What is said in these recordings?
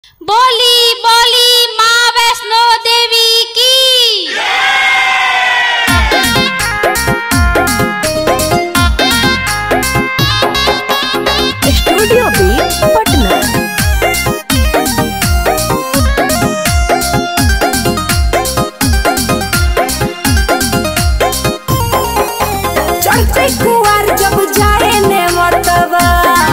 बोली बोली माँ वैष्णो देवी की स्टूडियो बी पटना चढ़ते कुआर जब जाए ने मरतबा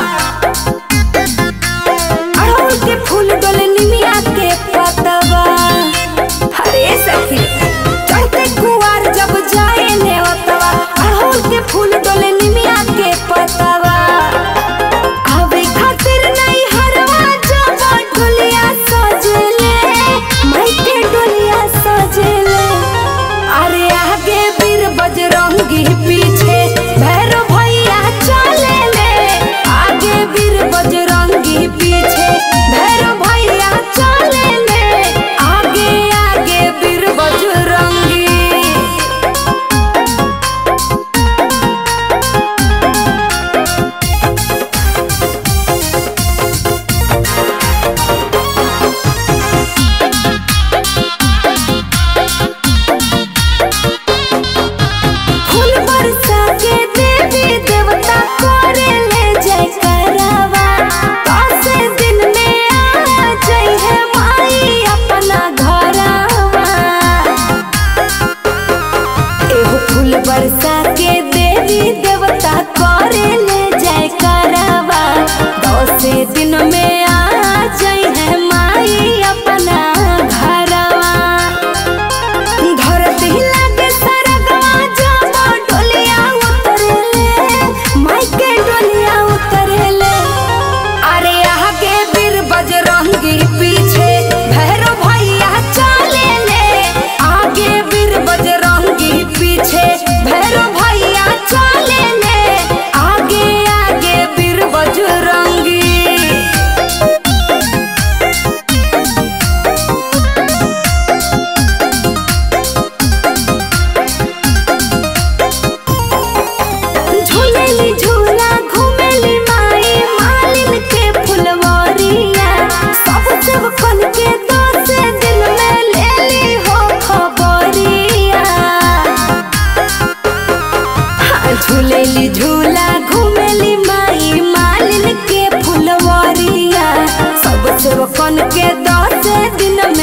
अड़हुल के फूल डोले निमिया के पतवा हरे सखी चढ़ते कुआर जब जाए ने मरतबा अड़हुल के फूल डोले निमिया के पतवा आवे खातिर नहीं हरवा जब डोलिया सजेले माई के डोलिया सजेले अरे आगे वीर बजरंगी पीछे भैरव भैया चले ले आगे वीर बजरंगी पीछे भैरव भैया चले ले आगे आगे वीर बजरंगी फूल बरसा के देवी देवता करे ले जय करवा दस दिन में आ जई है माई अपना घरवा एहो फूल बरसा के देवी देवता करे ले जय करवा दस दिन में आ जई है माई अपना घरवा धरती लागे सरगवा जब डोलिया उतरेले माई के डोलिया उतरेले अरे आगे वीर बजरंगी पीछे भैरव भैया चले ले आगे वीर बजरंगी पीछे भैरव भैया चले ले आगे आगे वीर बजरंगी झूलेली झूला घूमेली माई मालिन के फुलवरिया सब सब कन के दस दिन में लेली हो खबरिया हाँ, झूलेली झूला घूमेली माई मालिन के फुलवरिया सब सब कन के दस दिन